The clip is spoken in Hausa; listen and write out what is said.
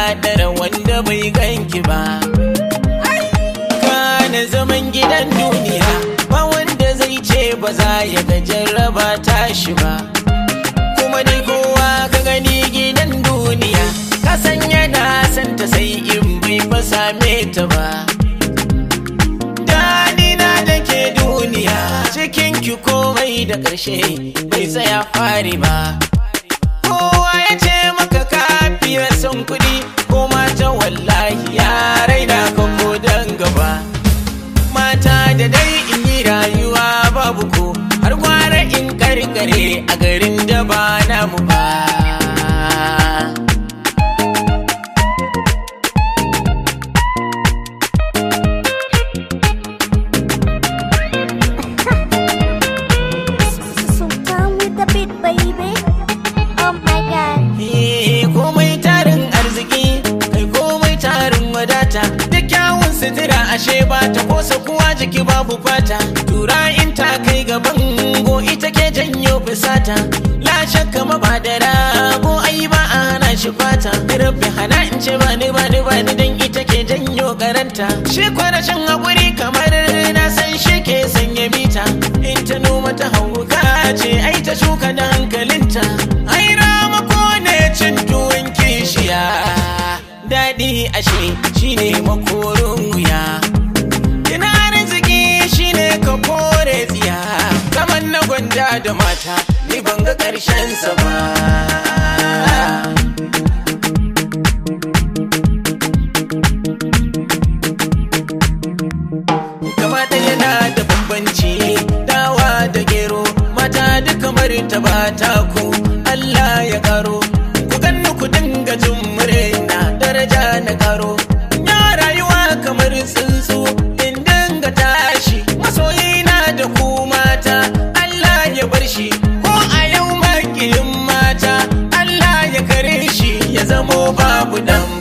ɗara wanda bai ganki ba kana zaman gidan duniya ba wanda zai ce ba za ya ga jarraba tashi ba kuma dai kowa ka gani gidan duniya ka san yana santa sai in bai fa same ta ba Danina da ke duniya cikin ki komai da ƙarshe bai tsaya fari ba kowa ya ce maka kafiya son kuɗi ko mata wallahi ya raina ka ko dan gaba mata da dai in yi rayuwa babu ko har gwara in karkare a garin da ba namu ba So come with the beat, baby. Oh my god. Eh, komai tarin arziki kai komai tarin wadata da kyawun sutura ashe ba ta kosa kuwa jiki babu fata tura in ta kai gaban go ita ke janyo fusata la shakka mabadara ko ai ba a hana shi fata rabbi hana in ce ba ni ba ni ba ni dan ita ke janyo karanta shi kwarashin hakuri kamar na san shi ke sanya mita in ta noma ta hauka ce ai ta shuka da hankalinta ai ramako ne cin tuwon kishiya daɗi ashe shine makorin wuya ina arziki shine ka kore tsiya kamar na gwanda da mata ni ban ga ƙarshen sa ba kamata yana da bambanci dawa da gero mata duk kamar ta ba ta ku Allah ya karo ku ganni ku dinga jin murna daraja na karo ya rayuwa kamar tsuntsu in dinga tashi masoyina da ku mata Allah ya bar shi ko a yau makiyin mata Allah ya kare shi ya zamo babu dan